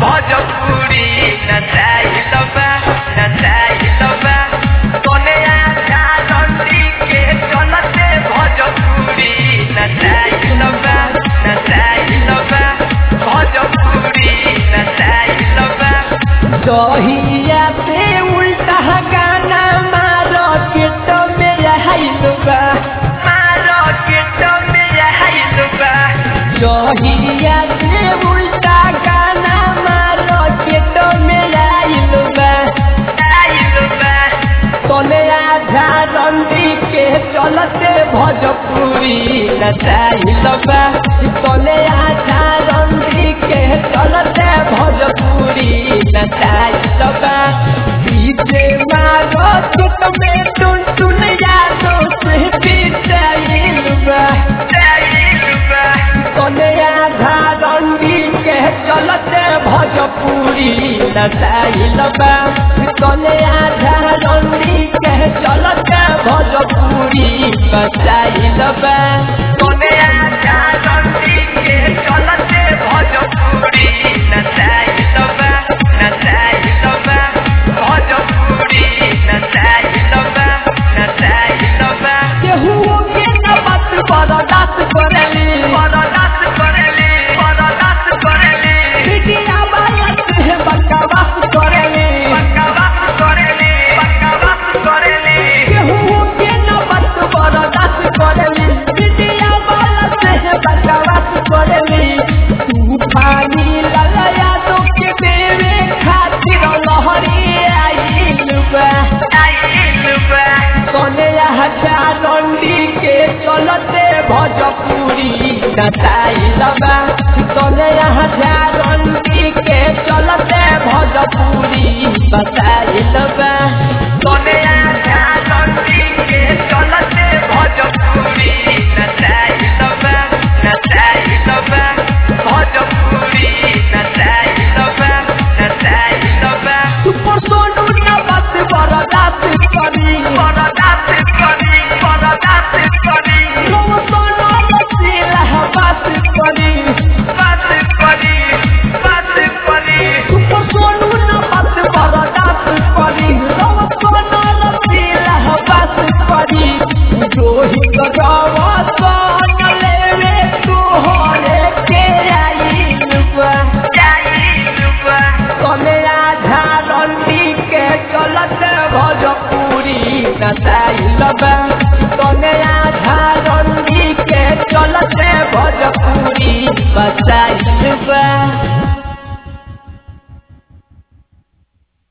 भोजपुरी नचाइल बा नचाइल बा तोने आजा रंडी के चलते भोजपुरी नचाइल बा नचाइल बा भोजपुरी नचाइल बा दहिया से उल्टा गाना मारो केट में आइल बा मारो के तो मेरा हाइल बा दहिया से उल्टा गाना मारो केट में आइल बा आइल बा तोले आधा रंडी के चलते भोजपुरी नचाइल बा तोले आधा रंडी के चलते भोजपुरी नचाइल बा डीजे मारो चुट में टुन टुन यादों से पिटाइल बा आइल बा तोले आधा रंडी के चलते भोजपुरी नचाइल बा तोले आधा रंडी के चलते भोजपुरी नचाइल बा तोने आजा रंडी के चलते भोजपुरी नचाइल बा नचाइल बा भोजपुरी नचाइल बा नचाइल बा केहुओ के न बात बर्दाश्त करेली बरदास करेली बरदास करेली बिटिया वाला से बकवास करेली बकवास करेली बकवास करेली केहुओ के न बात बर्दाश्त करेली बिटिया वाला से बकवास करेली तूफानी ललया तो के देवे खातिर लहरी आइल बा आइल बा सोने हजार रंडी के चलते भोजपुरी नचाइल बा